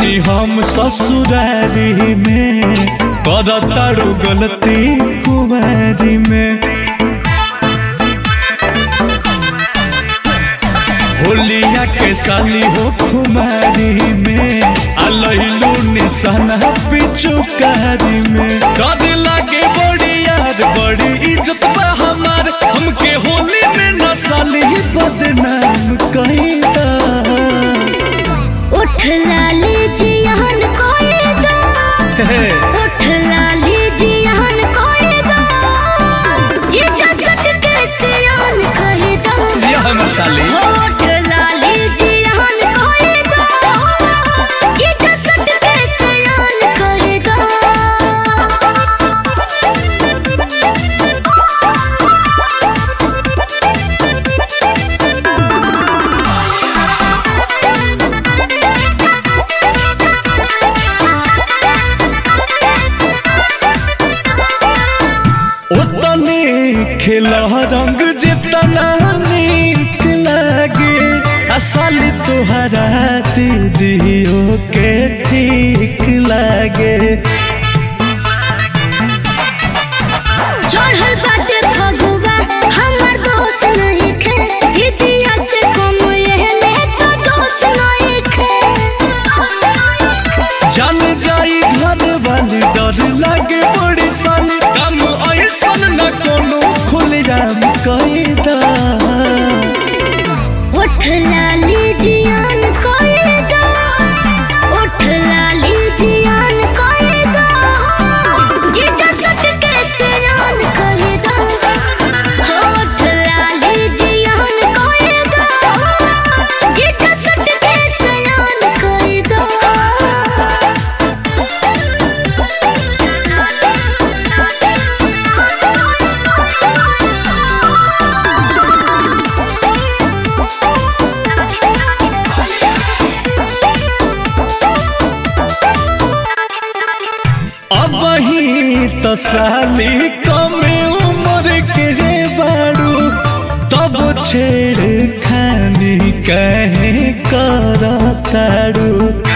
बानी हम ससुरारी में करताड़ू गलती कुमारी में होलिया के साली हो कुमारी में अलहलू निशाना पिचुकारी में कर लागे बड़ी यार बड़ी इज्जत बा हमार हमके होली में न साली बदनाम कहीदा उठ लाली जियान कोएगा उठ लाली जियान कोएगा ये जसक के सियान कहेगा जी हम साली उठ लाली जियान कोएगा ये जसक के सियान कहेगा उतने खिला रंग जितना नीक लागे असल तुहरा दीदियों के ठीक लागे चढ़ल बाटे फगुआ हमर दोस्त नहीं खे हितिया से कम एहने तो दोस्त नहीं खे जान जाई घर वाली डर लागे बड़ी साली कम ऐसन न कोनो खुल जाम कैदा उठ लाली जियान कोएगा उठ लाली जियान कोएगा ये जसक के सियान कहेगा उठ लाली जियान कोएगा ये जसक के सियान अब ही तो साली कमे उम्र के रे बाड़ू तब छेड़ खानी कहे करताड़ू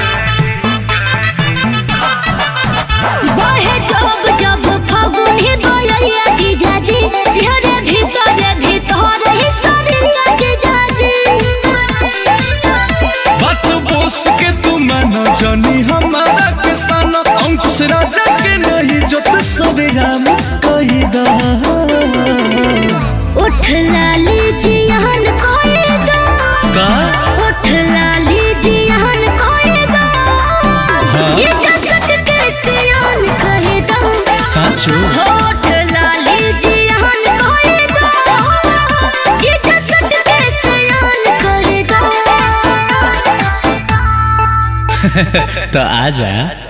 बहे जब जब फगुनी बोलैया जीजाजी सिहरे भीतरे भीतर ही सरिया जीजाजी बात बोस के तू मानो जनी हमारा किसान अंकुश राजा के नहीं जत सरेराम कही दा उठ लाली जियान कोएगा का उठ लाली जियान कोएगा ये जसक के सियान कहेगा साचो होठ लाली जियान कोएगा ये जसक के सियान कहेगा तो आजा